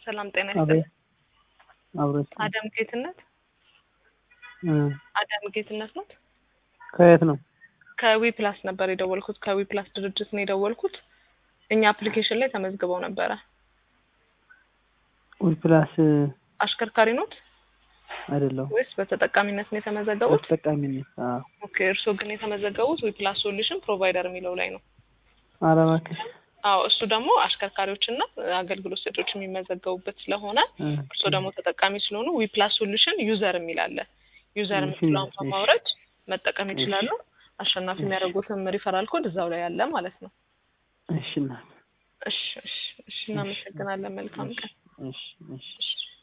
ሰላም ጤና አቤት ይስጥልኝ። አብሮት አዳም ጌትነት እ አዳም ጌትነት ነው። ከየት ነው? ከዊ ፕላስ ነበር የደወልኩት። ከዊ ፕላስ ድርጅት ነው የደወልኩት። እኛ አፕሊኬሽን ላይ ተመዝግበው ነበረ። ዊ ፕላስ አሽከርካሪ ኖት አይደለሁም ወይስ በተጠቃሚነት ነው የተመዘገቡት? በተጠቃሚነት። አዎ ኦኬ፣ እርስዎ ግን የተመዘገቡት ዊ ፕላስ ሶሉሽን ፕሮቫይደር የሚለው ላይ ነው። ኧረ እባክሽ አዎ፣ እሱ ደግሞ አሽከርካሪዎችና አገልግሎት ሰጪዎች የሚመዘገቡበት ስለሆነ እ እርስዎ ደግሞ ተጠቃሚ ስለሆኑ ዊ ፕላስ ሶሉሽን ዩዘር የሚል አለ። ዩዘር እሺ፣ የምትለውን እሺ። በማውረድ መጠቀም እሺ። ይችላሉ። አሸናፊ እሺ። የሚያደርጉትም ሪፈራል ኮድ እዛው ላይ አለ ማለት ነው። እሺ እናት እሺ፣ እሺ፣ እሺ። እናመሰግናለን። መልካም ቀን። እሺ እሺ እሺ።